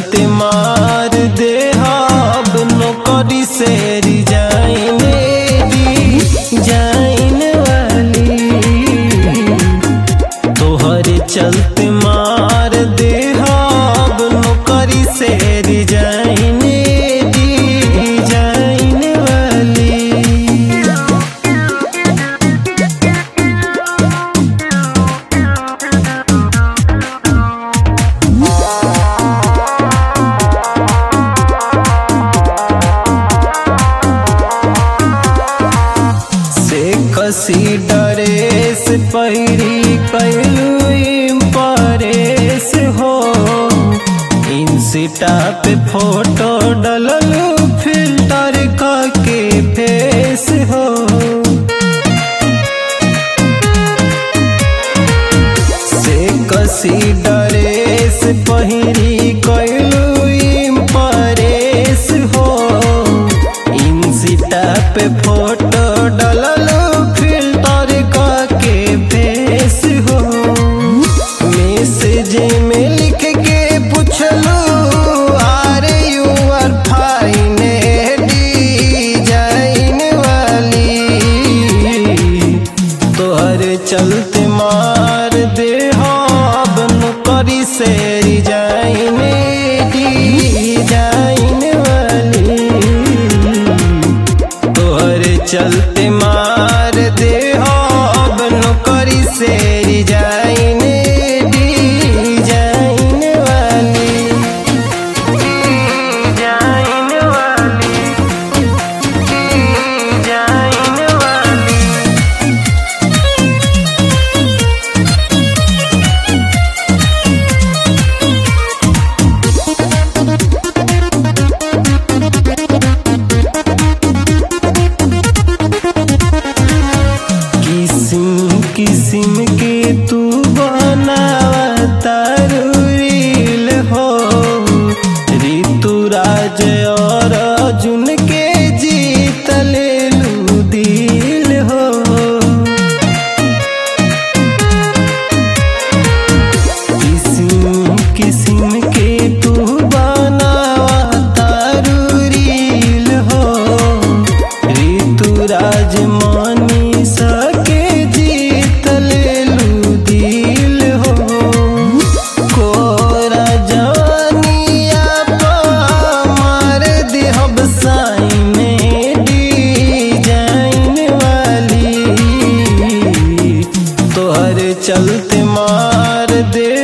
चलते मार दे अब नौकरी से रिजाइन दी जाइन वाली तोहरे चलते मार दे अब नौकरी से रिजाइन दी जाइन वाली से कसी डरेस पहिरी कैलू परेस हो इंसिटा पे फोटो डललू फिल्टर के फेस हो से कसी डरेस पहिरी कैलू परेस हो इंसिटा पे फोटो डललो फिल्टर के फेस हो मैसेज में लिख के पूछलू are you are fine design वाली तोहर चलते मार दे अब नौकरी से रिजाइन डिजाइन वाली तोहरे चलते मार दे अब नौकरी से रिजाइन डिजाइन वाली डिजाइन वाली डिजाइन वाली किस्म किस्म के तू बनावता रील हो ऋतुराज और अर्जुन के जीत लेलू दिल हो किस्म किस्म के तू बनावता रील हो ऋतुराज मानी सके जीत लेलू दिल हो कोरा जवानिया पा मार देहब साइन डिजाइन वाली तोहर चलते मार दे